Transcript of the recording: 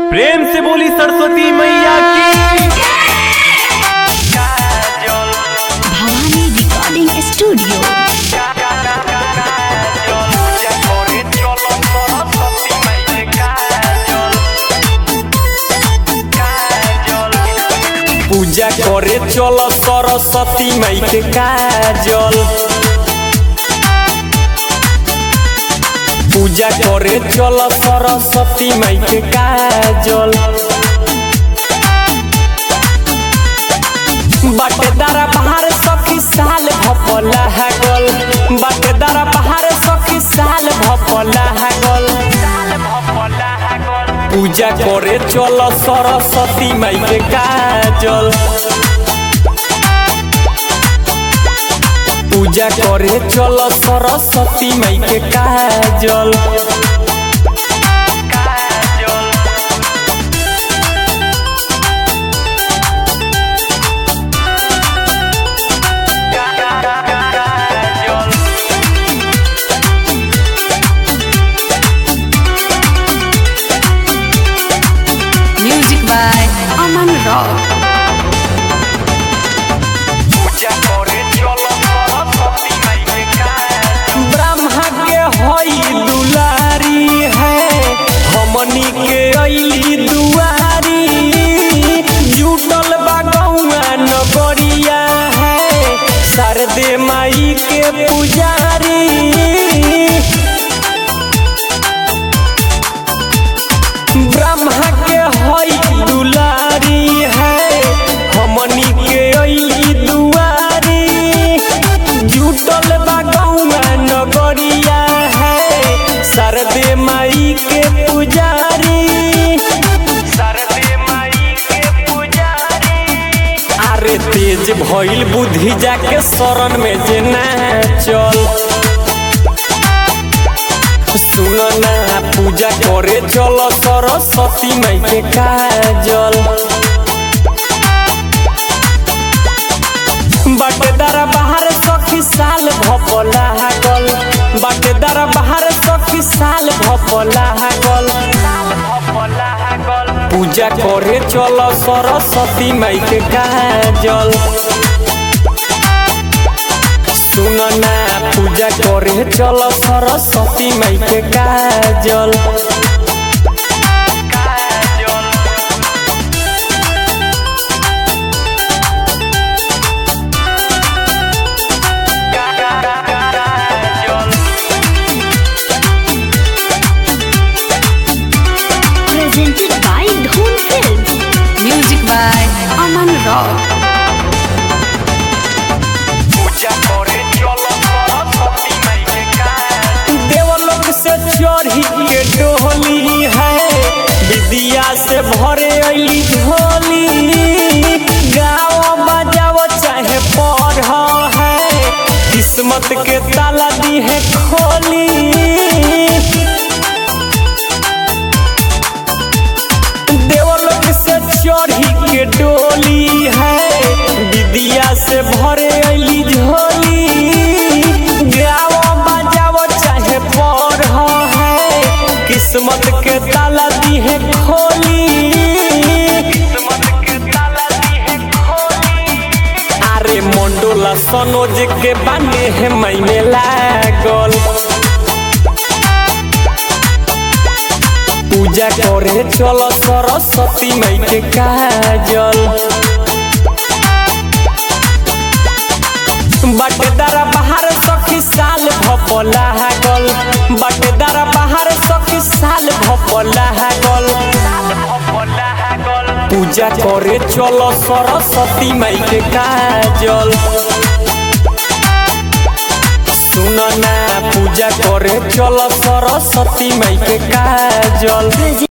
प्रेम से बोली सरस्वती मैया की भवानी रिकॉर्डिंग स्टूडियो पूजा करे चल सरस्वती माई के काजल पूजा करे चल सरस्वती माई के काजल बाटेदारा बाहर सखी साल भपला हगल बाटेदारा बाहर सखी साल भपला हगल पूजा करे चल सरस्वती माई के काजल पूजा करे चल सरस्वती माई के काजल music by Aman rock Brahma के हई दुलारी है हमनी के अली दुआरी जुटल बा गौआ नगरिया है शारदे माई के पुजारी ब्रह्मा के हई दुलारी है हमनी के अली दुआरी जुटल बा गौआ नगरिया है शारदे माई के पुजारी शारदे माई के पुजारी अरे तेज भइल बुद्धि जाके शरण में जे चल सुन ना पूजा करे चल सरस्वती माई के काजल बाटेदारा बाहर सखी साल भपला गल बाटेदारा बाहर सखी साल भपला गल पूजा करे चल सरस्वती माई के काजल सुन ना पूजा करे चल सरस्वती माई के काजल presented by Dhoom film music by Aman rock देवलोक से चढ़ी के डोली है विद्या से भरे अली झोली गाओ बजाओ चाहे पढ़ है किस्मत के ताला दी है खोली देवलोक से चढ़ी के डोली है विद्या से भरे अली झोली गाओ बजाओ चाहे पढ़ है किस्मत के ताला दी है खोली अरे मंडोला सनोज के बाने है मैने लागल पूजा करे चल सरस्वती माई के काजल बाटेदारा बाहर सखी साल भपला गल बाटेदारा बाहर सखी साल भपला गल पूजा करे चल सरस्वती माई के काजल सुन ना पूजा करे चल सरस्वती माई के काजल